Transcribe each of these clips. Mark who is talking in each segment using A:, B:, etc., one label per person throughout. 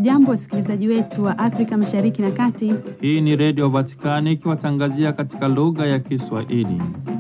A: Hamjambo, wasikilizaji wetu wa Afrika Mashariki na Kati.
B: Hii ni Redio Vatikani ikiwatangazia katika lugha ya Kiswahili.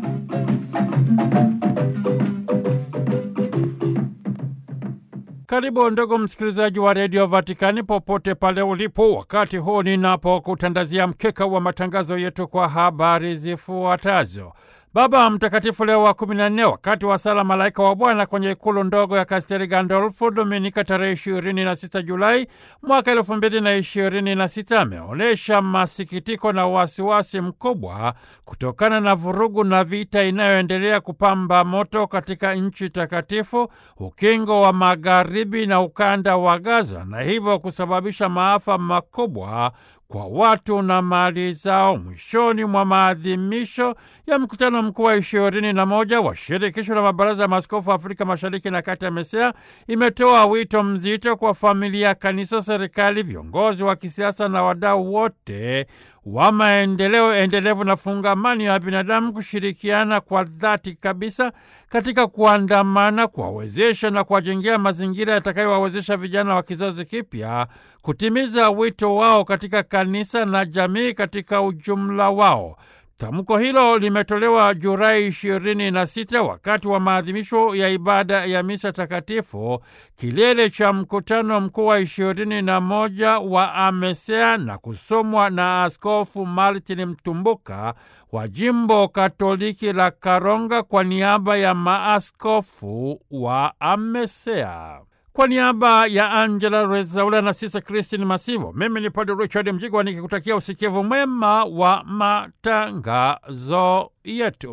B: Karibu ndugu msikilizaji wa Redio Vatikani popote pale ulipo, wakati huu ninapokutandazia mkeka wa matangazo yetu kwa habari zifuatazo. Baba Mtakatifu Leo wa kumi na nne wakati wa sala Malaika wa Bwana kwenye ikulu ndogo ya Kasteli Gandolfo Dominika tarehe ishirini na sita Julai mwaka elfu mbili na ishirini na sita ameonyesha masikitiko na wasiwasi mkubwa kutokana na vurugu na vita inayoendelea kupamba moto katika nchi takatifu, ukingo wa Magharibi na ukanda wa Gaza, na hivyo kusababisha maafa makubwa kwa watu na mali zao. Mwishoni mwa maadhimisho ya mkutano mkuu wa ishirini na moja wa shirikisho la mabaraza ya maaskofu Afrika Mashariki na Kati ya MESEA imetoa wito mzito kwa familia, kanisa, serikali, viongozi wa kisiasa na wadau wote wa maendeleo endelevu na fungamani ya binadamu kushirikiana kwa dhati kabisa katika kuandamana, kuwawezesha na kuwajengea mazingira yatakayowawezesha vijana wa kizazi kipya kutimiza wito wao katika kanisa na jamii katika ujumla wao. Tamko hilo limetolewa Julai ishirini na sita wakati wa maadhimisho ya ibada ya misa takatifu, kilele cha mkutano mkuu wa ishirini na moja wa AMESEA na kusomwa na Askofu Martin Mtumbuka wa jimbo Katoliki la Karonga kwa niaba ya maaskofu wa AMESEA. Kwa niaba ya Angela Rezaula na Sisa Kristin Masivo, mimi ni Padre Richard Mjigwa nikikutakia usikivu mwema wa matangazo yetu.